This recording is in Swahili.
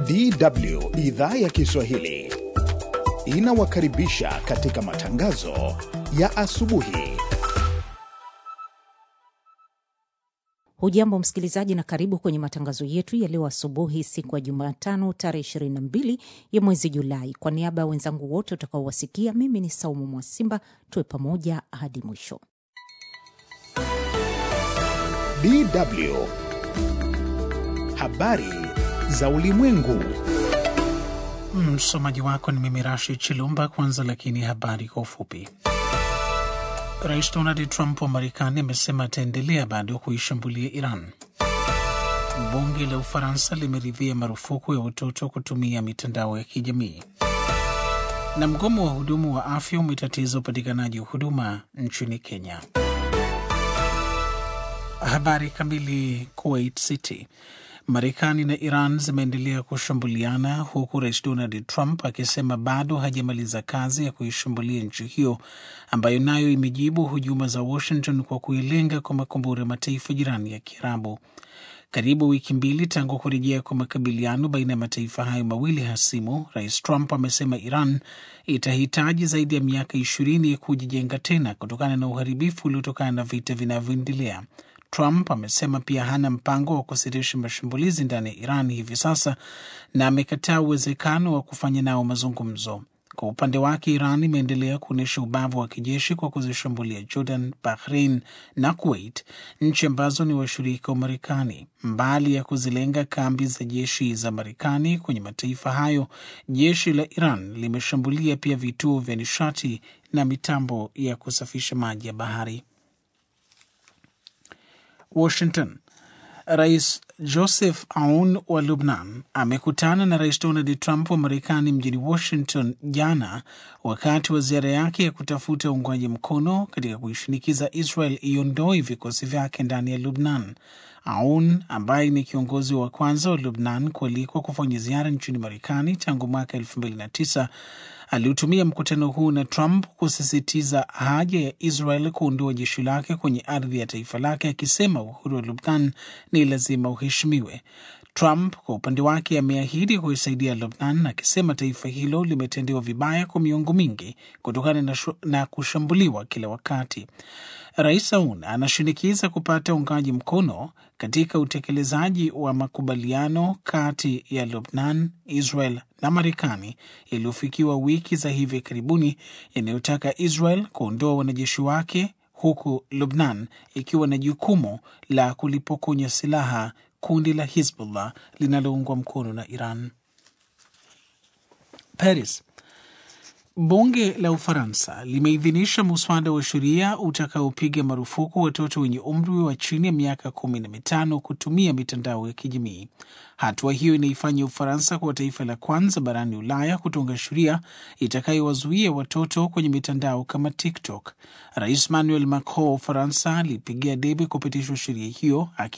DW idhaa ya Kiswahili inawakaribisha katika matangazo ya asubuhi. Hujambo msikilizaji, na karibu kwenye matangazo yetu ya leo asubuhi, siku ya Jumatano tarehe 22 ya mwezi Julai. Kwa niaba ya wenzangu wote utakaowasikia, mimi ni Saumu Mwasimba. Tuwe pamoja hadi mwisho. DW habari za ulimwengu. Msomaji wako ni mimi Rashid Chilumba. Kwanza lakini habari kwa ufupi. Rais Donald Trump wa Marekani amesema ataendelea bado kuishambulia Iran. Bunge la Ufaransa limeridhia marufuku ya watoto kutumia mitandao ya kijamii. Na mgomo wa hudumu wa afya umetatiza upatikanaji wa huduma nchini Kenya. Habari kamili. Kuwait City. Marekani na Iran zimeendelea kushambuliana huku rais Donald Trump akisema bado hajamaliza kazi ya kuishambulia nchi hiyo ambayo nayo imejibu hujuma za Washington kwa kuilenga kwa makombora ya mataifa jirani ya Kiarabu. Karibu wiki mbili tangu kurejea kwa makabiliano baina ya mataifa hayo mawili hasimu, rais Trump amesema Iran itahitaji zaidi ya miaka ishirini ya kujijenga tena kutokana na uharibifu uliotokana na vita vinavyoendelea. Trump amesema pia hana mpango wa kusitisha mashambulizi ndani ya Iran hivi sasa na amekataa uwezekano wa kufanya nao mazungumzo. Kwa upande wake, Iran imeendelea kuonyesha ubavu wa kijeshi kwa kuzishambulia Jordan, Bahrain na Kuwait, nchi ambazo ni washirika wa Marekani. Mbali ya kuzilenga kambi za jeshi za Marekani kwenye mataifa hayo, jeshi la Iran limeshambulia pia vituo vya nishati na mitambo ya kusafisha maji ya bahari. Washington. Rais Joseph Aoun wa Lubnan amekutana na Rais Donald Trump wa Marekani mjini Washington jana wakati wa ziara yake ya kutafuta uungwaji mkono katika kuishinikiza Israel iondoe vikosi vyake ndani ya Lubnan. Aoun ambaye ni kiongozi wa kwanza wa Lubnan kualikwa kufanya ziara nchini Marekani tangu mwaka elfu mbili na tisa aliutumia mkutano huu na Trump kusisitiza haja ya Israel kuondoa jeshi lake kwenye ardhi ya taifa lake, akisema uhuru wa Lubnan ni lazima uheshimiwe. Trump kwa upande wake ameahidi kuisaidia Lubnan, akisema taifa hilo limetendewa vibaya kwa miongo mingi kutokana na, na kushambuliwa kila wakati. Rais Aoun anashinikiza kupata uungaji mkono katika utekelezaji wa makubaliano kati ya Lubnan, Israel na Marekani yaliyofikiwa wiki za hivi karibuni yanayotaka Israel kuondoa wanajeshi wake huku Lubnan ikiwa na jukumu la kulipokonya silaha kundi la Hizbullah linaloungwa mkono na Iran. Paris. Bunge la Ufaransa limeidhinisha muswada wa sheria utakaopiga marufuku watoto wenye umri wa chini ya miaka kumi na mitano kutumia mitandao ya kijamii. Hatua hiyo inaifanya Ufaransa kuwa taifa la kwanza barani Ulaya kutunga sheria itakayowazuia watoto kwenye mitandao kama TikTok. Rais Emmanuel Macron wa Ufaransa alipigia debe kupitishwa sheria hiyo